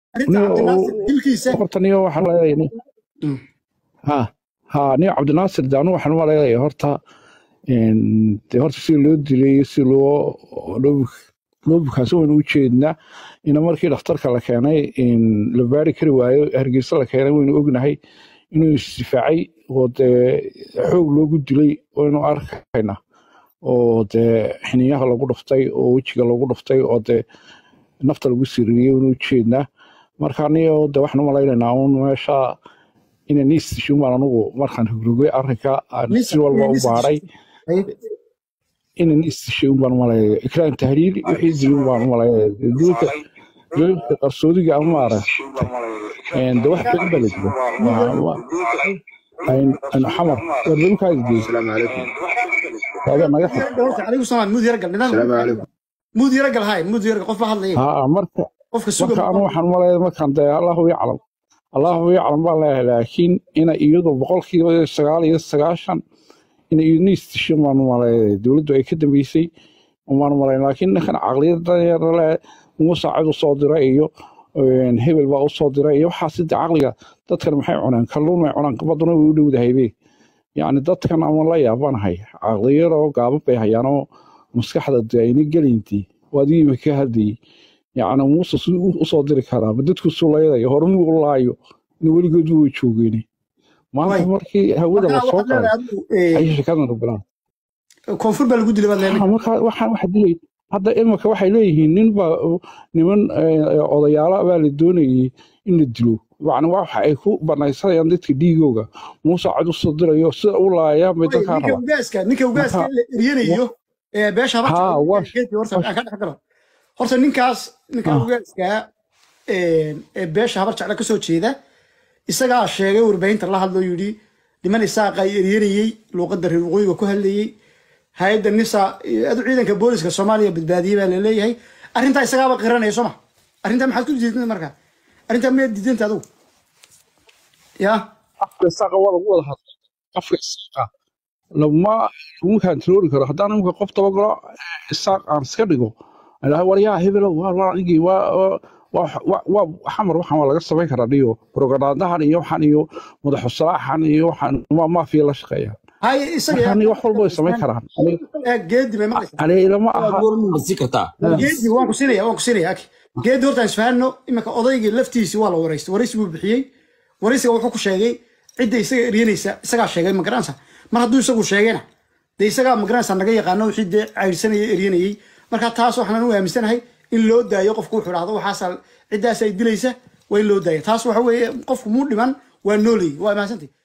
arrinta cabdinaasir dilkiisa horta niyo waxaan leeyahay Mm. ha ha niyo cabdinaasir de anu waxaan maleeyahay horta een, de horta si loo dilay iyo si loo loo loo bukaansan waynu u jeednaa ina markii dhakhtarka la keenay in la baari kari waayo hargeysa la keenay waynu ognahay inuu isdifaacay oo dee xoog loogu dilay waynu arkayna oo dee xiniyaha lagu dhuftay oo wejiga lagu dhuftay oo dee nafta lagu siririyey waynu u jeednaa marka aniyo de waxaan u malaynaynaa un meesha ina niistishin baan anugu markaan rogrogay arrinka aan Nis- si walba u nis- baaray Ay, ina niistishin baan u malayaya ikraan tahliil wixii dilin baan u malayaya duulka duulka qarsoodiga ama maaragtay de wax badan baa la jira Waa- waa- ayn- ayn xamar war dhulkaadi geey السلام عليكم hada naga xig horta calaykum salaam mud yara gal nidaam السلام عليكم mud yara gal hay mud yara qof baa hadlaya haa marka qofka suga marka anu waxaan malaya markaan dee allahu yaclam allahu yaclam baan leeyahay laakiin ina iyadu boqolkiiba sagaal iyo sagaashan ina iyadna istishin baan malaya dowladdu ay ka dambeysay umaan malayn laakiin ninkan caqliyada le muuse cid u soo diray iyo een, hebel baa u soo diray iyo waxaas de caqliga dadkan maxay cuneen kalluun may cunaan baduna way u dhowdahaybe yacni dadkan ama la yaabanahay caqliyadoo gaaban bay hayaanoo maskaxda de ayna gelintii waadii imika ka hadlayay yacni muuse si u soo diri karaa ma dadku sulaydayo hormuu u laayo in weligood way joogeen maanta Way. markii hawada marka la soo waxaad qaaday leedahay adigu, eh, ayay shirkadan bilaan koonfur baa lagu dilay baad leedahay marka waxaan waxa dilay hadda imika waxay leeyihiin nin baa niman eh, odayaala baa la doonayay in la dilo yacni waxa ay ku banaysanayaan dadka dhiigooga muuse cid u soo dirayo sida u laayaan bay dadkaa ninka rabaa ugaaska ninka ugaaska Marka- la eryanayo ee beesha haba Haa, jecel- waa- geedkii horta aan ka dhex galo horta ninkaas ninka Ah. ugaaska ee ee beesha habar jecla ka soo jeeda isagaa sheegay warbaahinta la hadloo yidhi niman isaaqa ay eryanayey luuqadda reer waqooyiga ku hadlayey hay-adda nisa adu ciidanka booliska soomaaliya badbaadiyey baa laleeyahay arrintaa isagaaba qiranaya soo ma arrintaa maxaad ku diidanta marka arrintaa miyaad diidanta adugu ya afka isaaqa waa lagu wada hadlay afka isaaqa lama laguma kantaroori karo haddaan imika qof dabagalo isaaq aan iska dhigo ilahay waryaa hebelow waa waa anigii waa waa- waa waa- waa xamar waxaan waa laga samayn karaa dhiyo propagandahan iyo waxaan iyo madaxusalaaxan iyo waxaan waa maafiya la shaqeeyaan hay isaga marka aniga wax walba way samayn karaan Eh, geedi may maqlaysaa aniga ilama aha masi kartaa geedi waan ku siinaya waan ku siinaya aki geedi horta aan isfahanno iminka odaygii laftiisi waa la waraystay waraysi buu bixiyey waraysiga wuxuu ku sheegay cidda isaga eryanaysa isagaa sheegay magaranaysa mar hadduu isagu sheegayna dee isagaa magaranaysa naga yaqaano wixii dee caydhsanayay eryanayey marka taas waxaan u aaminsanahay in loo daayo qofku wuxuu dhahdo waxaasa ciddaas ay dilaysa waa in loo daaya taas waxa weeye qofku muu dhiman waa nooleyi waa mahadsantahy